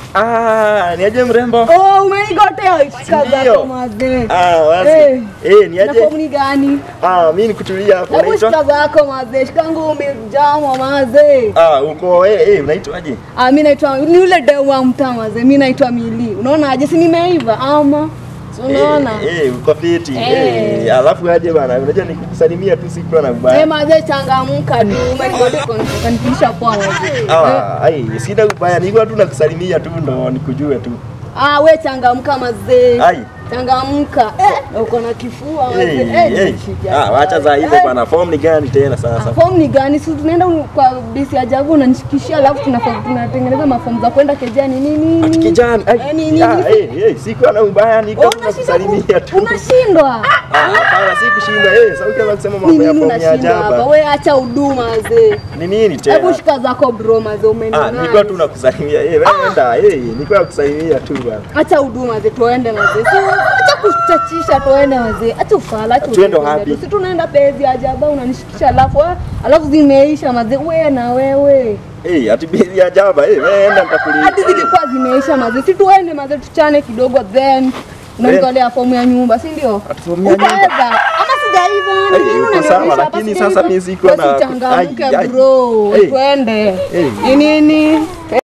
Ah, niaje mrembo? Oh, umenigotea shika Ndio. zako mazee. Ah, wazi. Eh. Eh, Na niaje? fomu ni gani? Ah, mimi nikutulia hapo. Hebu Unaitwa? shika zako mazee. Shika ngumi jama mazee. Ah, uko eh, eh, unaitwaje? Ah, mimi naitwa ni yule demu wa mtaa mazee. Mimi naitwa Mili. Unaona aje si nimeiva ama? Si unaona? Eh, eh, uko fiti. Eh. Eh, alafu aje bana, unajua nikukusalimia tu sikuwa na Eh, ubaya. mazee changamka tu. Umenigotea kanifikisha poa mazee. Eh. Ah, ai, sina ubaya, nilikuwa tu nakusalimia tu ndo nikujue tu. Ah, we changamka mazee. Ai. Changamka. Na uko na kifua mazee. Eh, Eh, eh. nimeshikia. Ah, wacha za hivyo Eh. bana, form ni gani tena sasa? Fomu ni gani? Si tunaenda kwa bisi ya Jagu unanishikishia, alafu tunafanya tunatengeneza mafomu za kwenda kejani nini Ati nini. kijana, Eh, ai, nini, ah, nini? eh, eh, sikuwa na ubaya, nilikuwa Oh, tu unashindwa ku- nakusalimia tu. Unashindwa. Ah, hapana, si kushinda. Eh, sasa ukianza kusema Ni mambo ya nini form ya unashindwa hapa? ajaba. We acha huduma zee. Ni nini Hebu tena? shika zako bro mazee Ah, umenona. nilikuwa tu nakusalimia. Eh, wewe enda. Eh, nilikuwa nakusalimia tu bana. Acha huduma zee tuende mazee. Si acha kuchachisha tuende mazee. Acha ufala acha. Tuende ujinga wapi? tu. Si tunaenda bezi ya Jabu unanishikisha alafu alafu zimeisha mazee. We na wewe. Eh, ati bili ya ajaba. Eh, wewe enda nitakulipa. hadi zilikuwa zimeisha maze, si tuende maze, tuchane kidogo, then unanitolea fomu ya nyumba, si ndio? Ati fomu ya nyumba? Utaweza ama sijaiva? Ai, Ni nini uko unanionyesha sawa, hapa lakini sijaiva? sasa mimi siko Basi na- uchangamke ai, ai. bro, Eh. twende. Eh. Ni nini?